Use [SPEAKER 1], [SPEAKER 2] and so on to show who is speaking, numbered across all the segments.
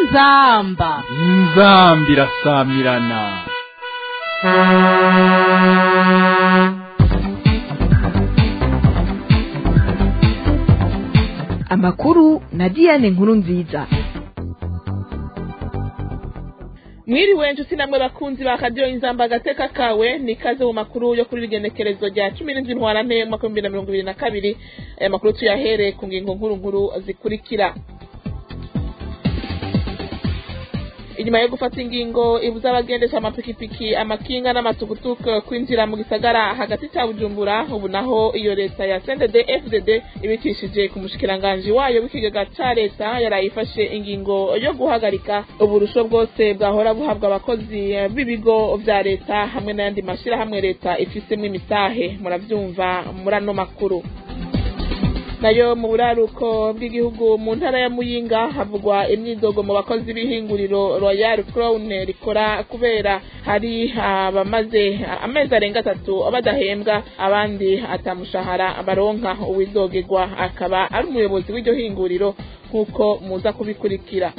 [SPEAKER 1] inzamba
[SPEAKER 2] inzambi irasamirana
[SPEAKER 3] amakuru na diane nkuru nziza
[SPEAKER 4] mwiriwe nshuti namwe bakunzi ba kadiyo inzamba agateka kawe ni ikaze mu makuru yo kuri rigenekerezo rya cumi n'indwi ntwarante umwaka w'ibihumbi bibiri na mirongo ibiri na kabiri aya makuru tuyahere ku ngingo nkuru nkuru zikurikira inyuma yo gufata ingingo ibuza abagendesha amapikipiki amakinga n'amatukutuku kwinjira mu gisagara hagati cya bujumbura ubu naho iyo leta ya cndd fdd ibicishije ku mushikiranganji wayo w'ikigega ca leta yarayifashe ingingo yo guhagarika uburusho bwose bwahora buhabwa abakozi b'ibigo vya leta hamwe n'ayandi mashirahamwe leta ifisemwo imitahe muravyumva muri ano makuru nayo mu buraruko bw'igihugu mu ntara ya muyinga havugwa imyidogo mu bakozi b'ihinguriro royal crown rikora kubera hari abamaze amezi arenga atatu badahembwa abandi atamushahara baronka uwidogerwa akaba ari umuyobozi w'iryo hinguriro nk'uko muza kubikurikira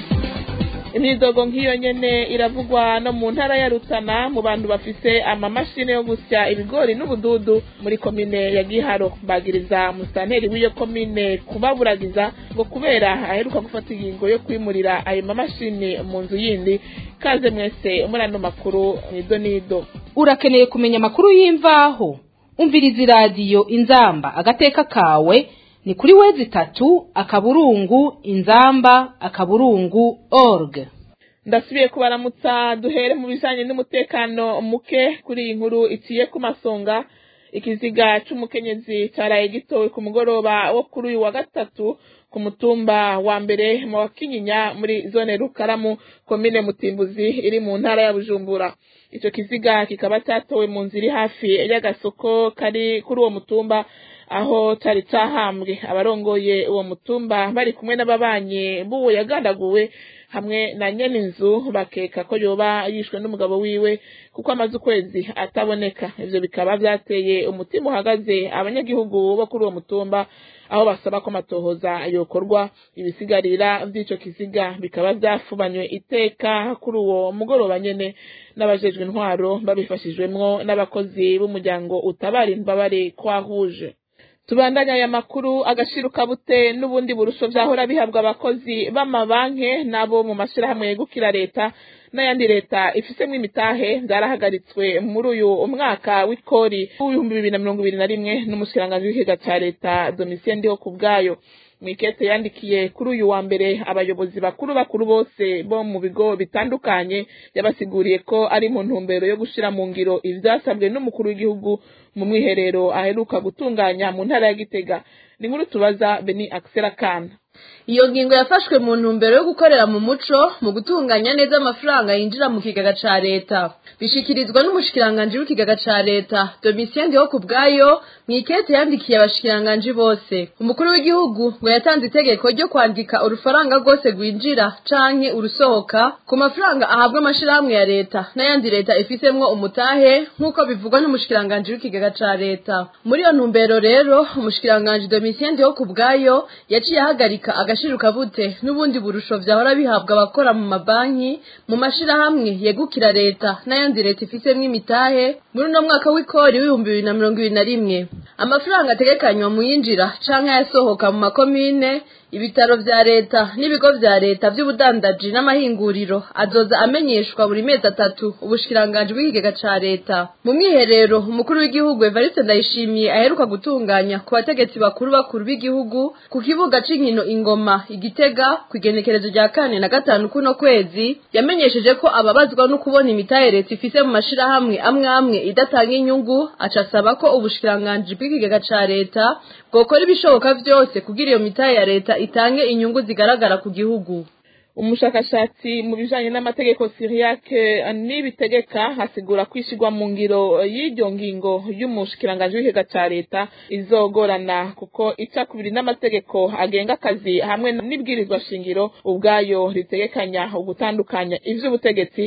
[SPEAKER 4] imyidogo nk'iyo nyene iravugwa no mu ntara ya Rutana mu bantu bafise amamashini yo gusya ibigori n'ubududu muri komine ya Giharo bagiriza musanteri w'iyo komine kubaburagiza ngo kubera aheruka gufata ingingo yo kwimurira ayo mamashini mu nzu yindi kaze mwese muri ano makuru nido nido
[SPEAKER 1] urakeneye kumenya amakuru y'imvaho umviriza iradiyo inzamba agateka kawe ni kuri wezi itatu akaburungu inzamba akaburungu org
[SPEAKER 4] ndasubiye kubaramutsa duhere mu bijanye n'umutekano muke kuri iyi nkuru iciye ku masonga ikiziga c'umukenyezi caraye gitowe ku mugoroba wo kuri uyu wa gatatu ku mutumba wa mbere mu wa kinyinya muri zone rukaramu komine mutimbuzi iri mu ntara ya bujumbura ico kiziga kikaba catowe mu nzira iri hafi y'agasoko kari kuri uwo mutumba aho cari cahambwe abarongoye uwo mutumba bari kumwe n'ababanyi b'uwo yagandaguwe hamwe na nyene inzu bakeka ko yoba yishwe n'umugabo wiwe kuko amaze ukwezi ataboneka ivyo bikaba vyateye umutima uhagaze abanyagihugu bo kuri uwo mutumba aho basaba ko amatohoza yokorwa ibisigarira vy'ico kiziga bikaba vyafubanywe iteka kuri uwo mugoroba nyene n'abajejwe intwaro babifashijwemwo n'abakozi b'umuryango utabara imbabare kwahuje tubandanya aya makuru agashiro kabute n'ubundi burusho vyahora bihabwa abakozi b'amabanke n'abo mu mashirahamwe yegukira leta n'ayandi leta ifisemwo imitahe vyarahagaritswe muri uyu umwaka w'ikori w'ibihumbi bibiri na mirongo ibiri na rimwe n'umushikiranganji w'ikigega ca leta domitien ndiho ku bwayo mwikete yandikiye kuri uyu wa mbere abayobozi bakuru bakuru bose bo mu bigo bitandukanye yabasiguriye ko ari mu ntumbero yo gushira mu ngiro ivyasabwe n'umukuru w'igihugu mu mwiherero aheruka gutunganya mu ntara ya Gitega ni nkuru tubaza Beni Axel Kana
[SPEAKER 5] iyo ngingo yafashwe mu ntumbero yo gukorera mu muco mu gutunganya neza amafaranga yinjira mu kigega ca leta bishikirizwa n'umushikiranganji w'ikigega ca leta domitien ndiho ku bwayo mwikete yandikiye abashikiranganji bose umukuru w'igihugu ngo yatanze itegeko ryo kwandika urufaranga rwose rwinjira canke urusohoka ku mafaranga ahabwa amashirahamwe ya leta n'ayandi leta ifisemwo umutahe nk'uko bivugwa n'umushikiranganji w'ikigega ca leta muri iyo ntumbero rero umushikiranganji domitien ndiho ku bwayo yaciye ahagarika agashiro kabute n'ubundi burusho vyahora bihabwa abakora mu mabanki mu mashirahamwe yegukira leta n'ayandi leta ifisemwo imitahe muri uno mwaka w'ikori w'ibihumbi bibiri na mirongo ibiri na rimwe amafaranga ategekanywa mu yinjira canke ayasohoka mu makomine ibitaro vya leta n'ibigo vya leta vy'ubudandaji n'amahinguriro azoza amenyeshwa buri mezi atatu ubushikiranganji bw'ikigega ca leta mu mwiherero umukuru w'igihugu evariste ndayishimiye aheruka gutunganya ku bategetsi bakuru bakuru b'igihugu ku kibuga c'inkino ingoma igitega ku igenekerezo rya kane na gatanu kuno kwezi yamenyesheje ko ababazwa no kubona imitahe leta ifise mu mashirahamwe amwe amwe idatanga inyungu aca asaba ko ubushikiranganji bw'ikigega ca leta bwokora ibishoboka vyose kugira iyo mitahe ya leta itange inyungu zigaragara ku gihugu
[SPEAKER 4] umushakashatsi mu bijanye n'amategeko siriyake n'ibitegeka hasigura kwishigwa mu ngiro y'iryo ngingo y'umushikiranganji w'ikigega ca leta izogorana kuko ica kubiri n'amategeko agenga akazi hamwe n'ibwirizwa shingiro ubwayo ritegekanya ugutandukanya ivy'ubutegetsi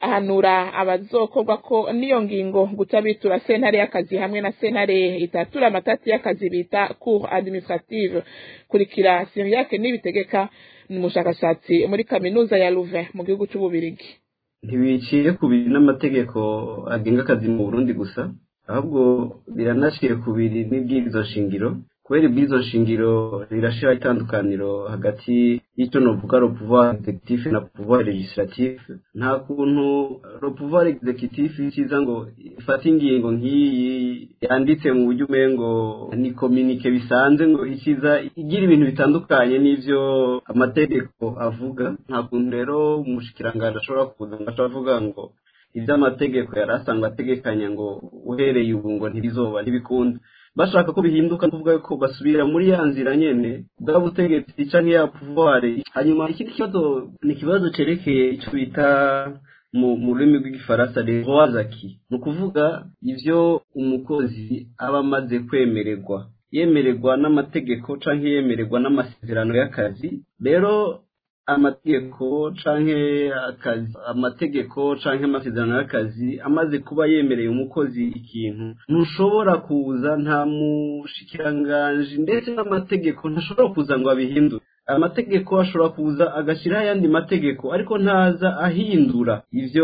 [SPEAKER 4] ahanura abazokorwa ko n'iyo ngingo guca bitura sentare y'akazi hamwe na sentare itatura amatati y'akazi bita cour administrative kurikira siriyake n'ibitegeka ni umushakashatsi muri kaminuza ya louvain mu gihugu c'ububirigi
[SPEAKER 6] ntibiciye ku biri n'amategeko agenga akazi mu burundi gusa ahubwo biranaciye ku biri n'ibwirizo shingiro kubera ibwizo shingiro rirashira itandukaniro hagati y'icyo novuga le pouvoir executif na pouvoir legislatif nta kuntu le pouvoir executif kiza ngo ifate ingingo nk'iyi yanditse mu buryo umengo ni communique bisanze ngo ikiza igira ibintu bitandukanye n'ivyo amategeko avuga nta kuntu rero umushikiranganje ashobora kuza ngo aca avuga ngo ivy'amategeko yari asanzwe ategekanya ngo uhereye ubu ngo ntibizoba ntibikunda bashaka ko bihinduka kuvuga ko basubira muri ya nzira nyene bwa butegetsi canke ya pouvoir hanyuma ikindi kibazo ni ikibazo cerekeye ico bita mu rurimi rw'igifaransa les droits acquis ni ukuvuga ivyo umukozi aba amaze kwemererwa yemererwa n'amategeko canke yemererwa n'amasezerano y'akazi rero amategeko canke akazi amategeko canke amasezerano y'akazi amaze kuba yemereye umukozi ikintu ntushobora kuza nta mushikiranganji ndetse n'amategeko ntashobora kuza ngo abihindure amategeko ashobora kuza agashyiraho ayandi mategeko ariko ntaza ahindura ivyo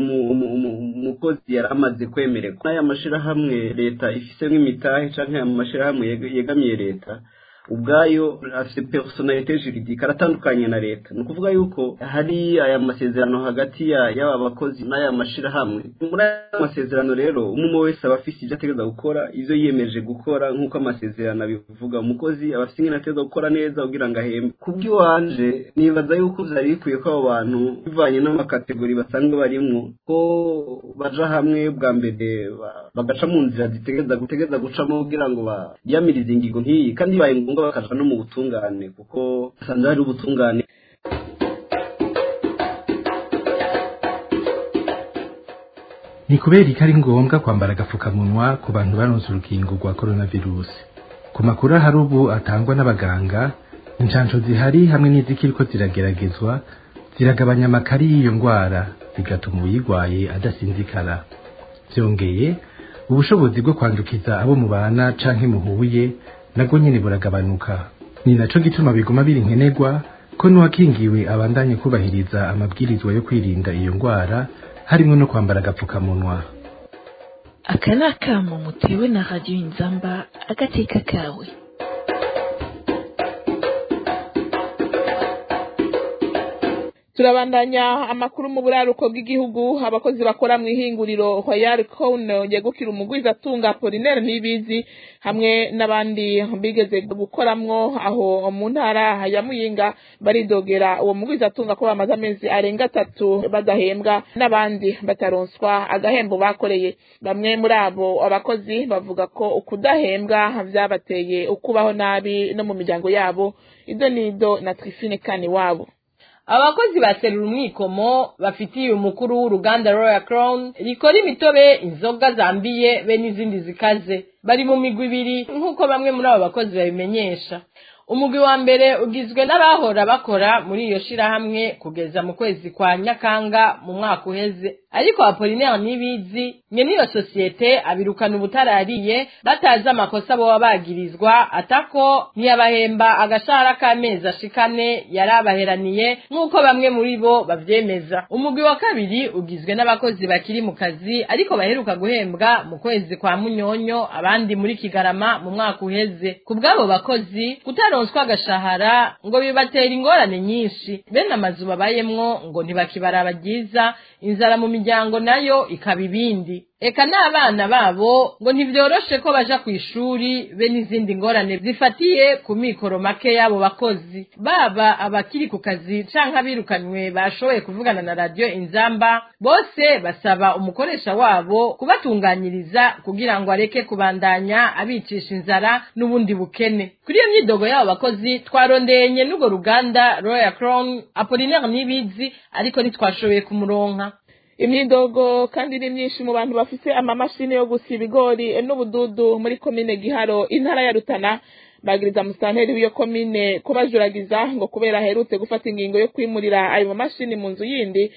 [SPEAKER 6] umukozi yari amaze kwemererwa n'aya mashirahamwe leta ifisemo imitahe canke aya mashirahamwe yegamiye leta ubwayo afite personalite juridique aratandukanye na leta ni ukuvuga yuko hari aya masezerano hagati y'aba bakozi n'aya mashirahamwe muri aya masezerano rero umwe wese aba afite ibyo ategereza gukora ivyo yiyemeje gukora nk'uko amasezerano abivuga umukozi aba afite ingene ategereza gukora neza kugira ngo ahembe kubw'iwanje nibaza yuko vyari bikwiye ko abo bantu bivanye n'amakategori basanzwe barimwo ko baja hamwe bwa mbere bagaca mu nzira zitegereza gutegereza gucamo kugira ngo biyamirize ingingo nk'iyi kandi bibaye ngombwa bakaja no mu butungane kuko basanze hari ubutungane
[SPEAKER 7] ni kubera ko ari ngombwa kwambara agapfukamunwa ku bantu baronse urukingo rwa coronavirus ku makuru ahari ubu atangwa n'abaganga inshansho zihari hamwe n'izikiriko zirageragezwa ziragabanya amakari y'iyo ndwara bigatuma uyirwaye adasinzikara byongeye ubushobozi bwo kwandukiza abo mubana canke muhuye nabwo nyene buragabanuka ni naco gituma biguma biri nkenerwa ko n'uwakingiwe abandanye kubahiriza amabwirizwa yo kwirinda iyo ndwara harimo no kwambara agapfukamunwa
[SPEAKER 3] aka ni akamo mutewe na radiyo inzamba agateka kawe
[SPEAKER 4] turabandanya amakuru mu buraruko bw'igihugu abakozi bakora mu ihinguriro royal crown yegukira umugwiza atunga polinaire n'ibizi hamwe n'abandi bigeze gukoramwo aho mu ntara ya muyinga baridogera uwo mugwiza atunga ko bamaze amezi arenga atatu badahembwa n'abandi bataronswa agahembo bakoreye bamwe muri abo abakozi bavuga ko ukudahembwa vyabateye ukubaho nabi no mu miryango yabo ido nido na trifine kani wabo
[SPEAKER 5] abakozi baserura umwikomo bafitiye umukuru w'uruganda Royal Crown rikora imitobe inzoga zambiye be n'izindi zikaze bari mu migwi ibiri nk'uko bamwe muri abo bakozi babimenyesha umugwi wa mbere ugizwe n'abahora bakora muri iyo shirahamwe kugeza mu kwezi kwa nyakanga mu mwaka uheze ariko apolinaire n'ibizi nye n'iyo sosiyete abirukana ubutarariye batazi amakosa boba bagirizwa atako ntiyabahemba agashahara k'amezi ashikane yari abaheraniye nk'uko bamwe muri bo bavyemeza umugwi wa kabiri ugizwe n'abakozi bakiri mu kazi ariko baheruka guhembwa mu kwezi kwa munyonyo abandi muri kigarama mu mwaka uheze ku bw'abo bakozi kutaronswa agashahara ngo bibatera ingorane nyinshi bene amazu babayemwo ngo ntibakibaraba ryiza inzara mu miryango nayo ikaba ibindi eka n'abana babo ngo ntibyoroshe ko baja ku ishuri be n'izindi ngorane zifatiye ku mikoro make y'abo bakozi baba abakiri ku kazi canke abirukanywe bashoboye kuvugana na radiyo inzamba bose basaba umukoresha wabo kubatunganyiriza kugira ngo areke kubandanya abicisha inzara n'ubundi bukene kuri iyo myidogo y'abo bakozi twarondenye n'urwo ruganda royal crown apolinaire n'ibizi ariko ntitwashoboye kumuronka
[SPEAKER 4] imyidogo kandi ni myinshi mu bantu bafise amamashini yo gusa ibigori n'ubududu muri komine giharo intara ya rutana bagiriza musanteri w'iyo komine kubajuragiza ngo kubera aherutse gufata ingingo yo kwimurira ayo mamashini mu nzu yindi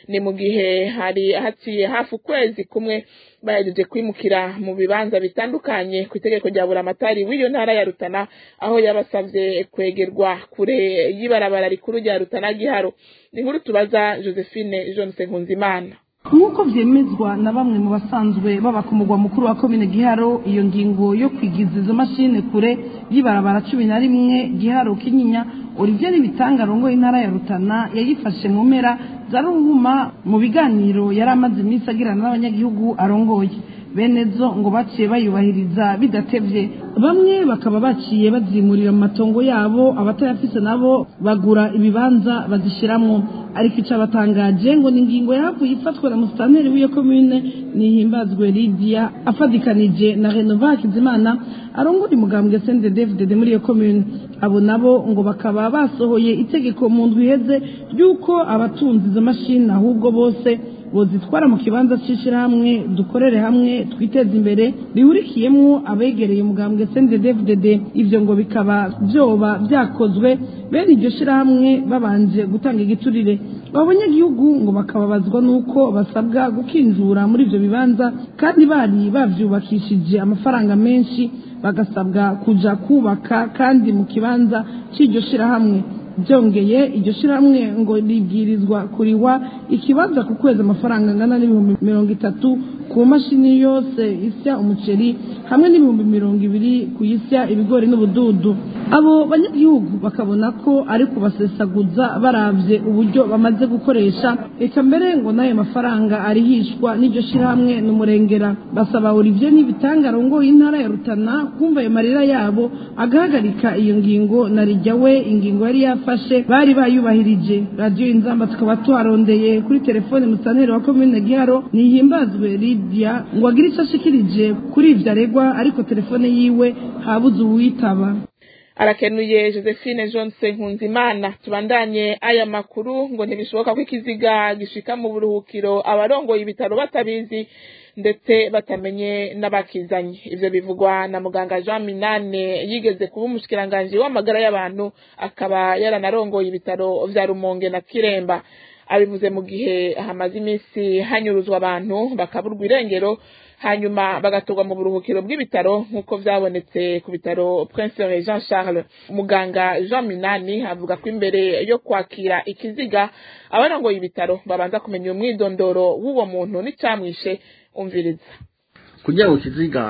[SPEAKER 4] ni mu gihe hari haciye hafi ukwezi kumwe bahejeje kwimukira mu bibanza bitandukanye ku itegeko rya buramatari w'iyo ntara ya rutana aho yabasavye kwegerwa kure y'ibarabara rikuru rya rutana giharo ni nkuru tubaza josephine jonse nkunzimana
[SPEAKER 8] nk'uko vyemezwa na bamwe mu basanzwe baba ku mugwa mukuru wa komine giharo iyo ngingo yo kwigiza izo mashine kure y'ibarabara cumi na rimwe giharo kinyinya olivier bitanga arongoye intara ya rutana yayifashe mu mpera za ruhuma mu biganiro yari amaze iminsi agirana n'abanyagihugu arongoye bene zo ngo baciye bayubahiriza bidatevye bamwe bakaba baciye bazimurira mu matongo yabo abatayafise nabo bagura ibibanza bazishiramwo ariko ico abatangaje ngo ni ingingo yahavuye ifatwa na musitanteri w'iyo komine nihimbazwe lidia afadikanije na renova hakizimana arongora umugambwe sende david muri iyo komine abo nabo ngo bakaba basohoye itegeko mu ndwi iheze ry'uko abatunze izo mashini ahubwo bose bozitwara mu kibanza c'ishirahamwe dukorere hamwe twiteze imbere rihurikiyemwo abegereye umugambwe CNDD-FDD ivyo ngo bikaba vyoba vyakozwe bene iryo shirahamwe babanje gutanga igiturire abo banyagihugu ngo bakababazwa n'uko basabwa gukinjura muri ivyo bibanza kandi bari bavyubakishije amafaranga menshi bagasabwa kuja kubaka kandi mu kibanza c'iryo shirahamwe byongeye iryo shirahamwe ngo ribwirizwa kuriwa ikibanza ku kwezi amafaranga angana n'ibihumbi mirongo itatu ku mashini yose isya umuceri hamwe n'ibihumbi mirongo ibiri ku isya ibigori n'ubududu abo banyagihugu bakabona ko ari kubasesaguza baravye uburyo bamaze gukoresha reka mbere ngo n'ayo mafaranga arihishwa n'iryo shirahamwe n'umurengera basaba Olivier n'ibitanga arongoye intara ya Rutana kumva ayo marira yabo agahagarika iyo ngingo na rijya we ingingo yari yafashe bari bayubahirije radiyo inzamba tukaba tuharondeye kuri telefone musantere wa komine giharo nihimbazwe lidia ngo agire icyo ashikirije kuri ivyo aregwa ariko telefone yiwe habuze uwitaba
[SPEAKER 4] arakenuye josephine johnson nkunzimana tubandanye aya makuru ngo ntibishoboka ko ikiziga gishika mu buruhukiro abarongoye ibitaro batabizi ndetse batamenye n'abakizanye ivyo bivugwa na muganga jean minane yigeze kuba umushikiranganji w'amagara y'abantu akaba yaranarongoye ibitaro vya rumonge na kiremba abivuze mu gihe hamaze iminsi hanyuruzwa abantu bakaburwa irengero hanyuma bagatorwa mu buruhukiro bw'ibitaro nk'uko vyabonetse ku bitaro prince jean charles muganga jean minani avuga ko imbere yo kwakira ikiziga abarongoye ibitaro babanza kumenya umwidondoro w'uwo muntu n'icamwishe umviriza
[SPEAKER 9] kugira ngo ikiziga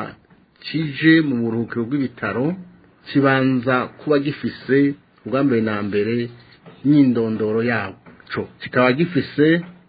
[SPEAKER 9] kije mu buruhukiro bw'ibitaro kibanza kuba gifise ubwa mbere na mbere n'indondoro yaco kikaba gifise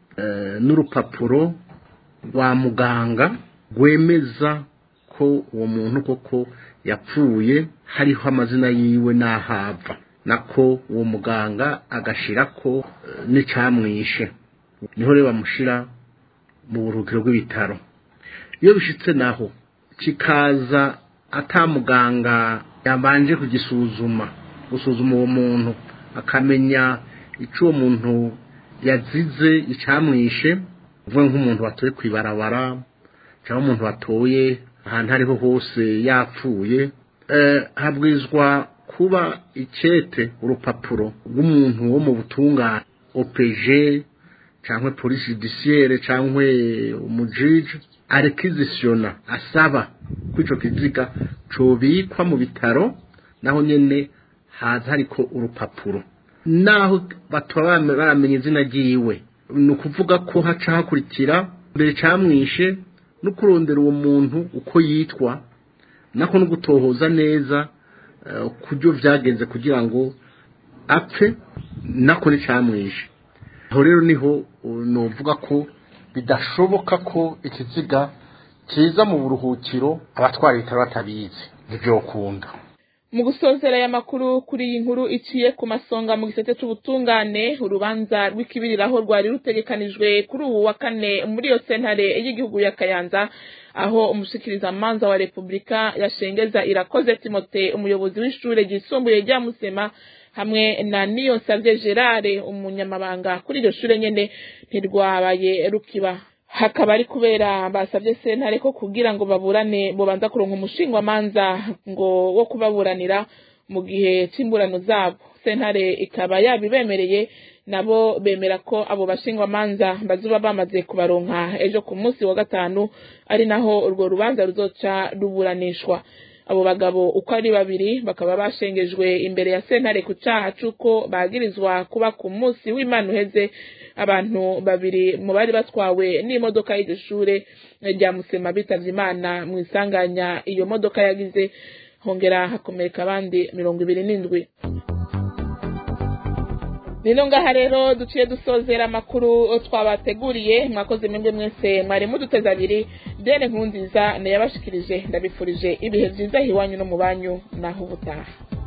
[SPEAKER 9] n'urupapuro rwa muganga rwemeza ko uwo muntu koko yapfuye hariho amazina yiwe n'ahava nako uwo muganga agashira ko n'icamwishe niho rero bamushira mu buruhukiro bw'ibitaro iyo bishitse naho kikaza atamuganga yabanje kugisuzuma gusuzuma uwo muntu akamenya ico uwo muntu yazize icamwishe uvuga nk'umuntu watoye kwibarabara cyangwa umuntu watoye ahantu ariho hose yapfuye habwizwa kuba ikete urupapuro rw'umuntu wo mu butungane OPG cyangwa polisi judiciaire cyangwa umujiji arekizisiyona asaba ko ico kiziga cobikwa mu bitaro naho nyene haza hariko urupapuro naho bataba baramenya izina ryiwe ni ukuvuga ko haca hakurikira mbere camwishe no kurondera uwo muntu uko yitwa nako no gutohoza neza kubyo byagenze kugira ngo apfe nako nicamwishe aho rero niho novuga ko bidashoboka ko ikiziga kiza mu buruhukiro abatwara ibitaro batabizi ntibyokunda
[SPEAKER 4] mu gusozera aya makuru kuri iyi nkuru iciye ku masonga mu gisate c'ubutungane urubanza rw'ikibiriraho rwari rutegekanijwe kuri ubu wa kane muri iyo sentare y'igihugu ya kayanza aho umushikirizamanza wa repubulika yashengeza irakoze timote umuyobozi w'ishure ryisumbuye rya musema hamwe na niyonsavye gerard umunyamabanga kuri iryo shure nyene ntirwabaye rukiba hakaba ari kubera basabye sentare ko kugira ngo baburane bobanza kuronka umushingwamanza ngo wo kubaburanira mu gihe c'imburano zabo sentare ikaba yabibemereye nabo bemera ko abo bashingwamanza bazuba bamaze kubaronka ejo ku munsi wa gatanu ari naho urwo rubanza ruzoca ruburanishwa abo bagabo uko ari babiri bakaba bashengejwe imbere ya sentare ku caha c'uko bagirizwa kuba ku munsi w'imana uheze abantu babiri mu bari batwawe n'imodoka y'iryo shure rya musema bitavye imana mu isanganya iyo modoka yagize hongera hakomereka abandi mirongo ibiri n'indwi nino ngaha rero duciye dusozera amakuru twabateguriye mwakoze mwebwe mwese mwari muduteze abiri dene nkunziza nayabashikirije ndabifurije ibihe vyiza hiwanyu no mu banyu naho ubutaha